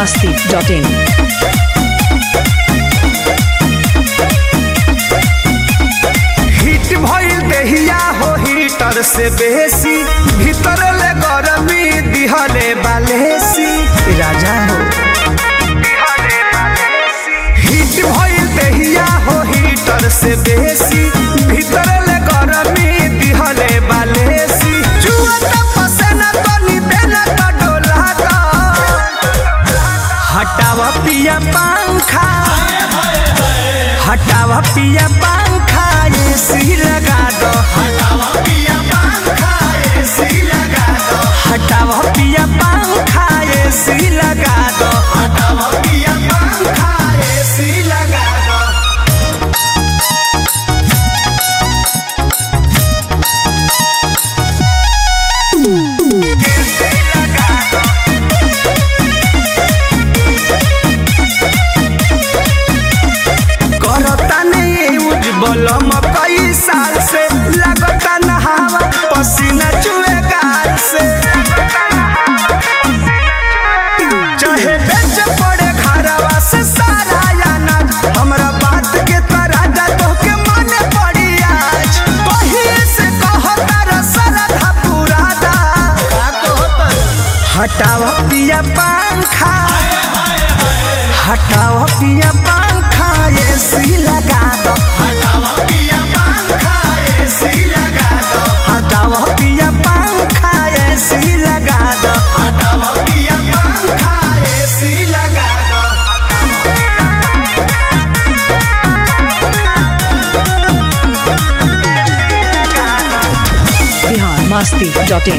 masti.in. Hit भइल देहिया हो हीटर से बेसी भीतर ले गरमी दिहले बालेसी राजा हो हिट भइल देहिया हो हीटर से बेसी भीतर ले गरमी दिहले बालेसी जुआ त पसेना तनी देना त डोला दा हटावा पिया पंखा हटावा पिया पंखा एसी लगा दो हटावा पिया पंखा एसी लगा दो हटावा पिया पंखा एसी लगा दो हटावा पिया पंखा एसी लगा दो करता नहीं उज्जवल कई साल से लगता नहावा पसीना चुए गाल से चाहे बेच पड़े घरवा से सारा याना हमरा बात के तरह तो के माने पड़ी आज कहीं से कहता रसरधा पूरा दा हटावा पिया पंखा हटाओ पिया पंखा एसी लगा दो हटाओ पिया पंखा एसी लगा दो हटाओ पिया पंखा एसी लगा दो हटाओ पिया पंखा एसी लगा दो Bihar masti.in.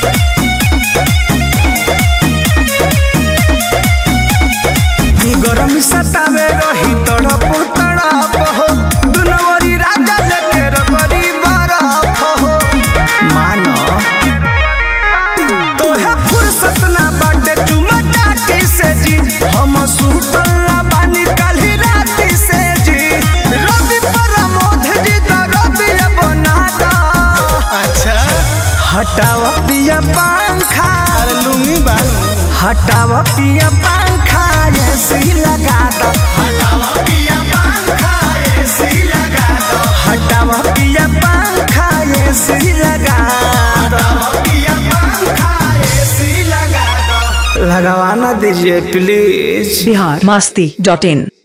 गरम सतावे रही तड़प तड़प हो दुनवरी राजा लेके रबरी बरफ हो मानो तोहे फुर्सत ना बाटे चुमा चाटी से जी हम सुतल ना बानी काली राती से जी रवि प्रमोद जी तो रवि बना दा अच्छा हटावा पिया पंखा लुंगी बालू हटावा पिया पंखा एसी लगा दो हटावा पिया पंखा एसी लगा दो हटावा पिया पंखा एसी लगा दो पिया पंखा एसी लगा दो लगवाना दीजिए प्लीज Bihar masti.in.